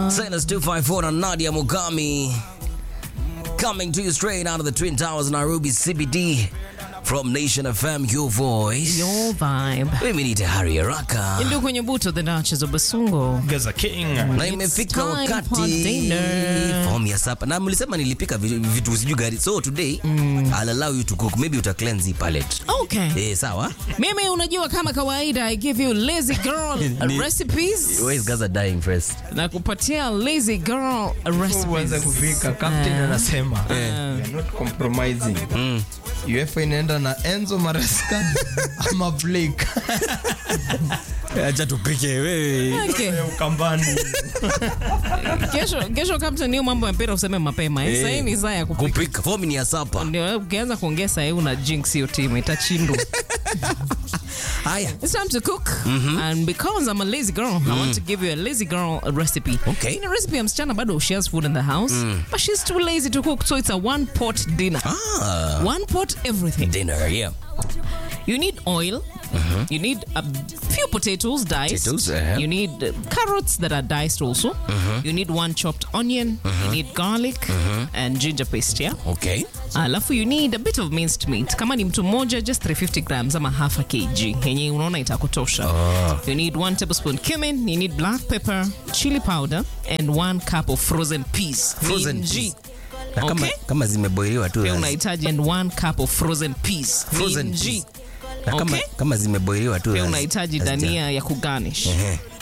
Silas 254 and Nadia Mugami coming to you straight out of the Twin Towers, Nairobi CBD from Nation FM, your voice. Your vibe. Mimi ni Tahari Haraka Ndio kwenye buto the Duchess of Basungo. Gaza King. na imefika time for wakati dinner. form ya sapa, na mlisema nilipika vi- vitu sijui gari, so today I'll allow you to cook, maybe uta cleanse hii palette. Okay. Eh, sawa. Mimi unajua kama kawaida I give you lazy girl Ni- recipes. Where is Gaza dying first? Na kupatia lazy girl Uanze recipes. kufika captain anasema we are not compromising. UEFA inaenda na Enzo Maresca ama Blake Acha tupike wewe. Okay. ya Ukambani. Kesho kesho captain hiyo mambo ya mpira useme mapema. Eh, Eh. sasa hii ni saa ya kupika. Kupika form ni ya sapa. Ndio ukianza kuongea sasa una jinx hiyo timu itachindwa. Haya. It's time to cook. And because I'm a lazy girl, I want to give you a lazy girl recipe. Okay. In a recipe ya msichana bado she has food in the house, but she's too lazy to cook, so it's a one pot dinner. Ah, One pot everything. dinner, yeah. You need oil. You need a few potatoes diced. Potatoes, uh-huh. You need uh, carrots that are diced also. You need one chopped onion. You need garlic and ginger paste, yeah? Okay. alafu you need a bit of minced meat kama ni mtu mmoja just 350 grams ama half a kg yenye unaona itakutosha you need one tablespoon cumin you need black pepper chili powder and one cup of frozen peas Frozen Minji. peas. Na kama, Okay. kama zimeboiliwa tu pia as- unahitaji and one cup of frozen peas Frozen Minji. peas. na kama, Okay. kama zimeboiliwa tu pia as- unahitaji as dania ya kugarnish Ehe.